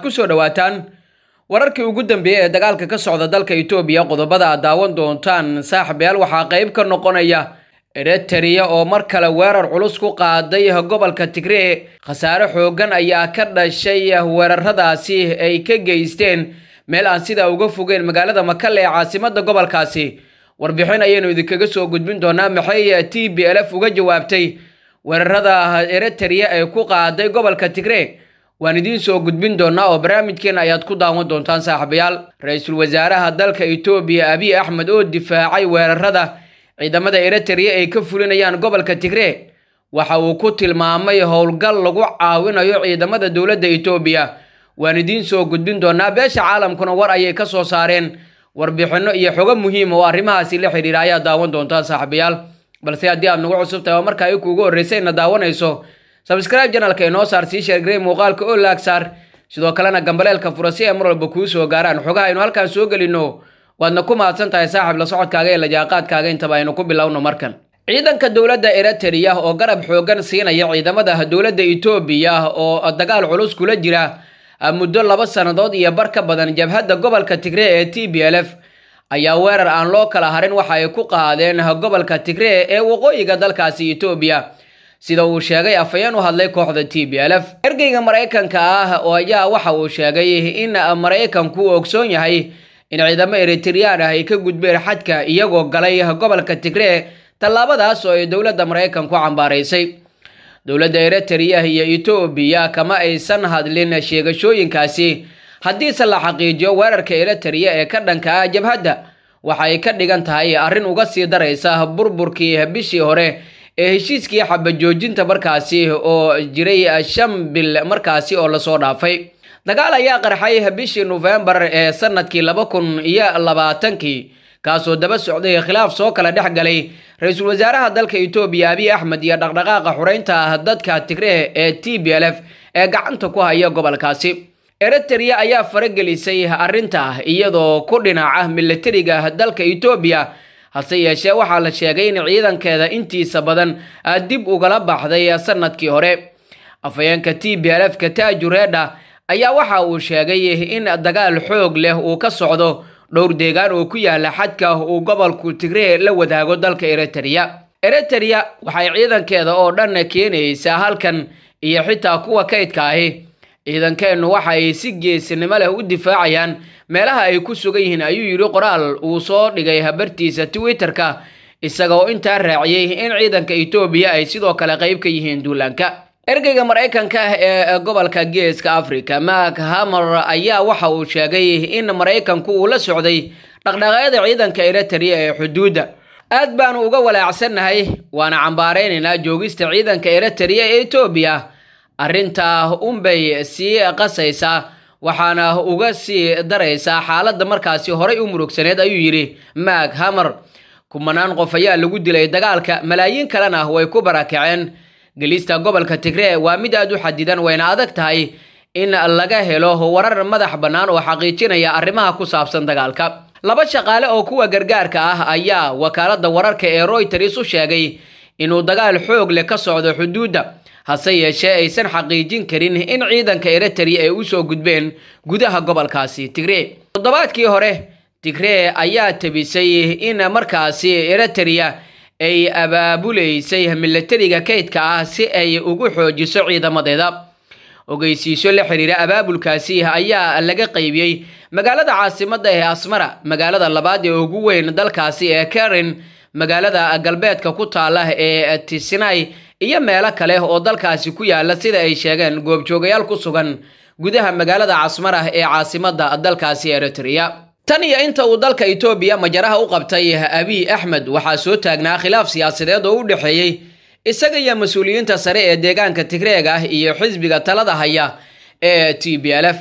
ku soo dhowaataan wararkii ugu dambeeyey ee dagaalka ka socda dalka itoobiya qodobada aad daawan doontaan saaxibayaal waxaa qayb ka noqonaya eritrea oo mar kale weerar culus ku qaaday gobolka tigree khasaare xoogan ayaa ka dhashay weeraradaasi ay ka geysteen meel aan sidaa uga fogeen magaalada makale ee caasimada gobolkaasi warbixin ayaynu idinkaga soo gudbin doonaa maxay t b l f uga jawaabtay weerarada eritrea ee ku qaaday gobolka tigree waan idiin soo gudbin doonaa oo barnaamijkeena ayaad ku daawan doontaan saaxiibayaal ra-iisul wasaaraha dalka itoobiya abiy axmed oo difaacay weerarada ciidamada eritrea ay ka fulinayaan gobolka tigree waxa uu ku tilmaamay howlgal lagu caawinayo ciidamada dowladda itoobiya waan idiin soo gudbin doonaa beesha caalamkuna war ayay ka soo saareen warbixinno iyo xogo muhiima oo arrimahaasi la xidhiira ayaa daawan doontaa saaxiibayaal balse haddii aad nagu cusub tahay oo marka ay kuugu horreysay na daawanayso sabscribe janalka inoo saar sii sheergarey muuqaalka oo laag saar sidoo kalena gambaleelka fura si ay mar walba kuu soo gaaraan xogaha aynu halkaan soo gelino waadna ku mahadsan tahay saaxib la socodkaaga ee lajaaqaadkaaga intaba aynu ku bilowno markan ciidanka dowladda eritrea oo garab xoogan siinaya ciidamada dowladda itoobiya oo dagaal culus kula jira muddo laba sannadood iyo bar ka badan jabhadda gobolka tigree ee t b l f ayaa weerar aan loo kala harin waxa ay ku qaadeen gobolka tigree ee waqooyiga dalkaasi itoobiya sida uu sheegay afhayeen u hadlay kooxda t b l f ergeyga maraykanka ah oo ayaa waxa uu sheegay in maraykanku uu ogsoon yahay in ciidamo eritreyaan ah ay ka gudbeen xadka iyagoo galay gobolka tigree tallaabadaas oo ay dowladda maraykanku cambaaraysay dowladda eritrea iyo etoobiya kama aysan hadlin sheegashooyinkaasi haddiise la xaqiijiyo weerarka eritrea ee ka dhanka ah jabhadda waxay ka dhigan tahay arrin uga sii daraysa burburkii bishii hore ee heshiiskii xabajoojinta markaasi oo jiray shan bil markaasi oo lasoo dhaafay dagaal ayaa qarxay bishii nofembar ee sanadkii laba kun iyo labaatankii kaasoo daba socday khilaaf soo kala dhex galay ra-iisul wasaaraha dalka itoobiya abiy axmed iyo dhaqdhaqaaqa xureynta dadka tigree ee t b l f ee gacanta ku haya gobolkaasi eritrea ayaa faragelisay arrinta iyadoo ku dhinaca milatariga dalka itoobiya hase yeeshee waxaa la sheegay in ciidankeeda intiisa badan dib ugala baxday sanadkii hore afhayeenka t b l f ka taajureedha ayaa waxa uu sheegay in dagaal xoog leh uu ka socdo dhowr deegaan oo ku yaala xadka uu gobolku tigree la wadaago dalka eritrea eritrea waxay ciidankeeda oo dhan keenaysaa halkan iyo xitaa kuwa kaydka ahi ciidankeennu waxa ay si geesinimo leh u difaacayaan meelaha ay ku sugan yihiin ayuu yidhi qoraal uu soo dhigay habartiisa twitter-ka isaga oo intaa raaciyey in ciidanka etoobiya ay sidoo kale qayb ka yihiin duulaanka ergeyga maraykanka ee gobolka geeska africa mak hamer ayaa waxa uu sheegay in maraykanku uu la socday dhaqdhaqaaqyada ciidanka eritrea ee xuduudda aad baanu uga walaacsannahay waana cambaaraynaynaa joogista ciidanka eritrea ee etoobiya arrintaa unbay sii qasaysaa waxaana uga sii daraysaa xaaladda markaasi horay u murugsaneed ayuu yidhi mak hamer kumanaan qof ayaa lagu dilay dagaalka malaayiin kalena way ku barakaceen gelista gobolka tigree waa mid aad u xadidan wayna adag tahay in laga helo warar madax bannaan oo xaqiijinaya arrimaha ku saabsan dagaalka laba shaqaale oo kuwa gargaarka ah ayaa wakaaladda wararka ee royters u sheegay inuu dagaal xoog leh ka socdo xuduudda hase yeeshee aysan xaqiijin karin in ciidanka eritrea ay usoo gudbeen gudaha gobolkaasi tigree toddobaadkii hore tigree ayaa tabisay in markaasi eritrea ay abaabulaysay milatariga kaydka ah si ay ugu xoojiso ciidamadeeda ogeysiisyo la xiriira abaabulkaasi ayaa laga qaybiyey magaalada caasimada ee asmara magaalada labaad ee ugu weyn dalkaasi ee karen magaalada galbeedka ku taala ee tisinai iyo meelo kale oo dalkaasi ku yaala sida ay sheegeen goobjoogayaal ku sugan gudaha magaalada casmara ee caasimada dalkaasi eritrea tan iyo inta uu dalka itoobiya majaraha u qabtay abiy axmed waxaa soo taagnaa khilaaf siyaasadeed oo u dhexeeyey isaga iyo mas-uuliyiinta sare ee deegaanka tigreega iyo xisbiga talada haya ee t b l f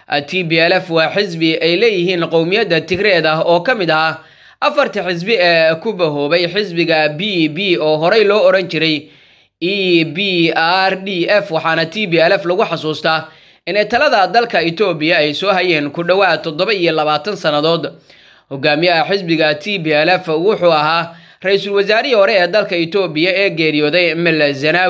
t b l f waa xisbi ay leeyihiin qowmiyadda tigreeda oo ka mid ahaa afarta xisbi ee ku bahoobay xisbiga b b oo horey loo oran jiray e b r d f waxaana t b l f lagu xasuustaa inay talada dalka etoobiya ay soo hayeen ku dhowaad toddoba iyo labaatan sannadood hogaamiyaha xisbiga t b l f wuxuu ahaa ra-iisul wasaarihii hore ee dalka etoobiya ee geeriyooday mel zanawi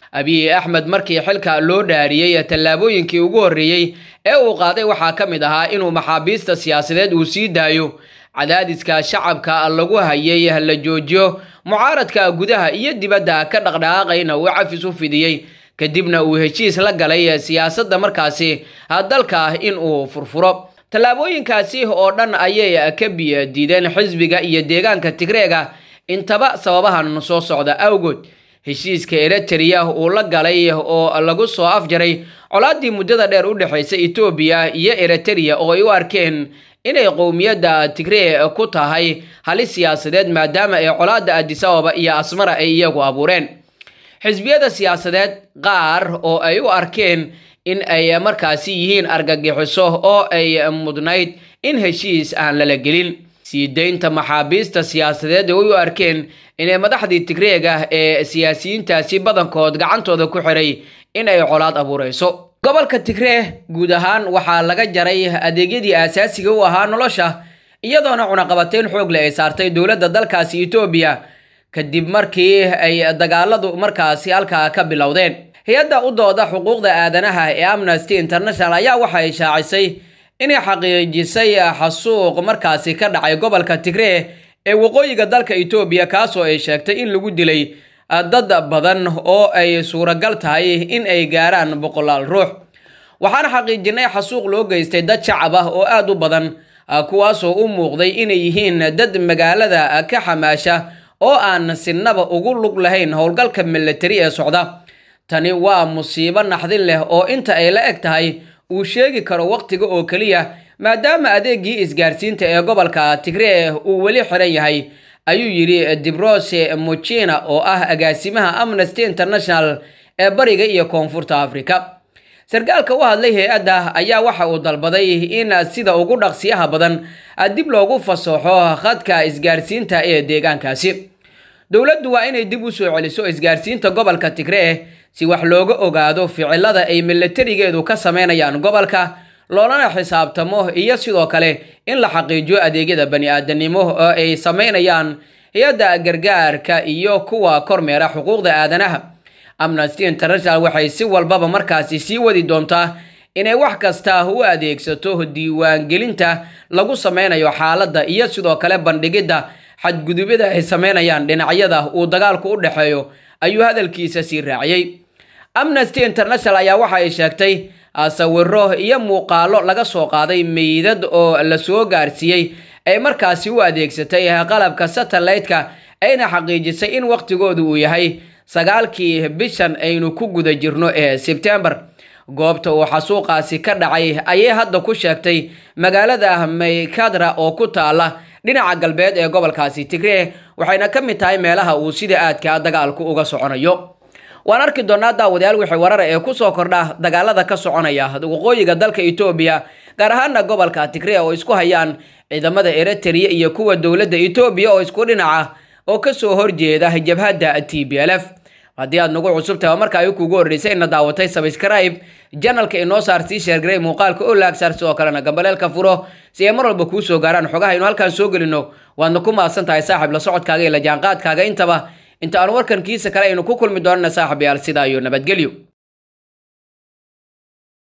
abiy axmed markii xilka loo dhaariyey tallaabooyinkii ugu horreeyey ee uu qaaday waxaa ka mid ahaa inuu maxaabiista siyaasadeed uu sii daayo cadaadiska shacabka lagu hayay la joojiyo mucaaradka gudaha iyo dibadda ka dhaqdhaqaaqayna uu cafis u fidiyey kadibna uu heshiis la galay siyaasadda markaasi dalka in uu furfuro tallaabooyinkaasi oo dhan ayay ka biyo diideen xisbiga iyo deegaanka tigreega intaba sababahan soo socda awgood heshiiska eritrea uu la galay oo lagu soo afjaray colaadii muddada dheer u dhexaysa etoobiya iyo eritrea oo ay u arkeen inay qowmiyadda tigree ku tahay halis siyaasadeed maadaama ay colaadda addis ababa iyo asmara ay iyagu abuureen xisbiyada siyaasadeed qaar oo ay u arkeen in ay markaasi yihiin argagixiso oo ay mudnayd in heshiis aan lala gelin sii daynta maxaabiista siyaasadeed ay u arkeen inay madaxdii tigreega ee siyaasiyiintaasi badankood gacantooda ku xiray in ay colaad abuureyso gobolka tigree guud ahaan waxaa laga jaray adeegyadii aasaasiga u ahaa nolosha iyadoona cunaqabateyn xoog leh ay saartay dowladda dalkaasi etoobiya kadib markii ay dagaaladu markaasi halkaa ka bilowdeen hay-adda u dooda xuquuqda aadanaha ee amnesty international ayaa waxay shaacisay inay xaqiijisay xasuuq markaasi ka dhacay gobolka tigree ee waqooyiga dalka etoobiya kaasoo ay sheegtay in lagu dilay dad badan oo ay suuragal tahay in ay gaaraan boqolaal ruux waxaan xaqiijinay xasuuq loo geystay dad shacab ah oo aada u badan kuwaasoo u muuqday inay yihiin dad magaalada ka xamaasha oo aan sinaba ugu lug lahayn howlgalka milatari ee socda tani waa musiibo naxdin leh oo inta ay la eg tahay uu sheegi karo waqtiga oo keliya maadaama adeegii isgaarsiinta ee gobolka tigree uu weli xiran yahay ayuu yidhi dibrose muchina oo ah agaasimaha amnesty international ee bariga iyo koonfurta africa sarkaalka u hadlay hay-adda ayaa waxa uu dalbaday in sida ugu dhaqsiyaha badan dib loogu fasaxo khadka isgaarsiinta ee deegaankaasi dowladdu waa inay dib u soo celiso isgaarsiinta gobolka tigree si wax looga ogaado ficilada ay milatarigeedu ka sameynayaan gobolka loolana xisaabtamo iyo sidoo kale in la xaqiijiyo adeegyada bani-aadanimo oo ay sameynayaan hay-adda gargaarka iyo kuwa kormeera xuquuqda aadanaha amnesty international waxay si walbaba markaasi sii wadi doontaa inay wax kasta u adeegsato diiwaangelinta lagu sameynayo xaaladda iyo sidoo kale bandhigidda xadgudubyada ay sameynayaan dhinacyada uu dagaalku u dhexeeyo ayuu hadalkiisa sii raaciyey amnesty international ayaa waxa ay sheegtay sawiro iyo muuqaalo laga soo qaaday meydad oo la soo gaarsiiyey ay markaasi u adeegsatay qalabka satellite-ka ayna xaqiijisay in waqtigoodu uu yahay sagaalkii bishan aynu ku guda jirno ee sebtembar goobta uu xasuuqaasi ka dhacay ayay hadda ku sheegtay magaalada maykadra oo ku taala dhinaca galbeed ee gobolkaasi tigree waxayna ka mid tahay meelaha uu sida aadka dagaalku uga soconayo waan arki doonaa daawadayaal wixii warara ee kusoo kordha dagaalada ka soconaya waqooyiga dalka etoobiya gaar ahaana gobolka tigree oo isku hayaan ciidamada eritrea iyo kuwa dowladda etoobiya oo isku dhinaca oo kasoo horjeeda jabhadda t b l f haddii aad nagu cusub tahay oo marka ay kuugu horreysay ina daawatay sabscribe janalka inoo saar sii sheergaray muuqaalka oo laagsaar sidoo kalena gambaleelka furo si ay mar walba kuu soo gaaraan xogaha aynu halkaan soo gelino waadna ku mahadsan tahay saaxib la socodkaaga iyo la jaanqaadkaaga intaba inta aan warkan kiisa kale aynu ku kulmi doonana saaxib yaal sidaa iyo nabadgelyo